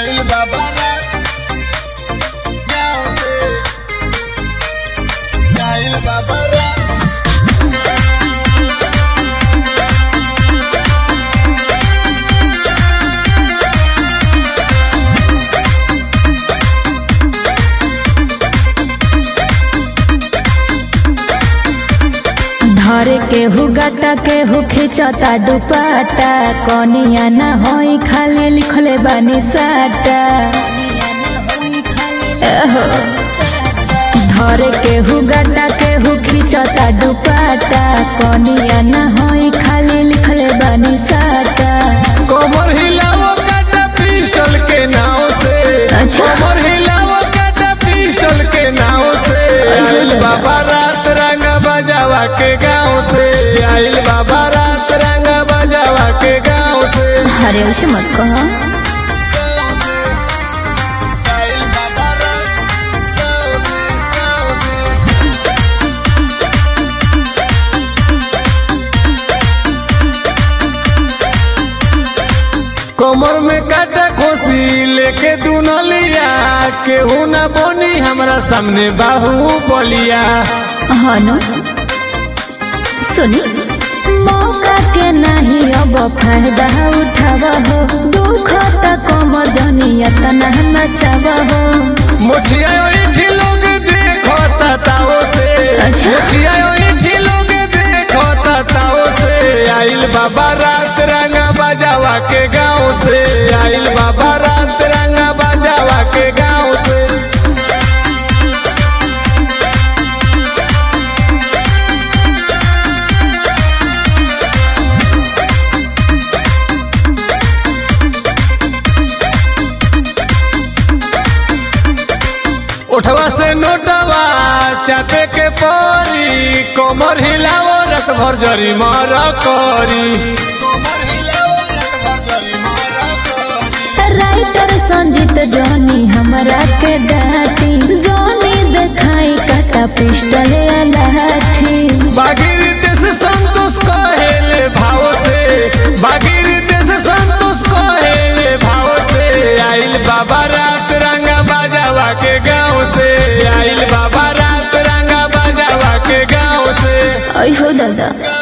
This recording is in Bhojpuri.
आइल बाबा रात गाँव से आइल बाबा रात धर के हु गाटा के हु खिंचता दुपाटा कनिया ना होई खाली लिखले बानी साटा एहो। धर के हु गाटा के हु खिंचता दुपाटा कनिया ना होई खाली लिखले बानी साटा कमर हिलाओ काटा पिस्टल के नाव से अच्छा। कमर हिलाओ काटा पिस्टल के नाव से आइल बाबा रात रंग बजावा के गाँव से आइल बाबा रात रंग बजावा के गाँव से अरे ऐसे मत कहो गाँव से आइल बाबा रात गाँव से गाँव से कमर में काटा खोसी लेके दुनलिया केहू ना बोनी हमरा सामने बाहू बलिया हनु सुनी मौका के नहीं अब फायदा उठाव हो दुख त कमर जनिया तना नचाव हो मोछिया ओइठी लोग देखो ताओ से अच्छा। मोछिया ओइठी लोग देखो ताओ से आइल बाबा रात रंगा बजावा के गाँव से आइल बाबा रात रंगा बजावा के गाँव से उठवा से नोटवा चापे के परी कमर हिलाओ रत भर जरी मर करी कमर हिलाओ रत भर जरी मर करी राइटर संजीत जॉनी हमरा के डाटी जॉनी देखाई काटा पिस्टल या लाठी बागिर देश संतोष कहेले भाव से बागिर देश संतोष कहेले भाव से आइल बाबा रात रंगा बाजावा के गाँव से आइल बाबा रात रंगा बाजावा के गाँव से ऐ हो दादा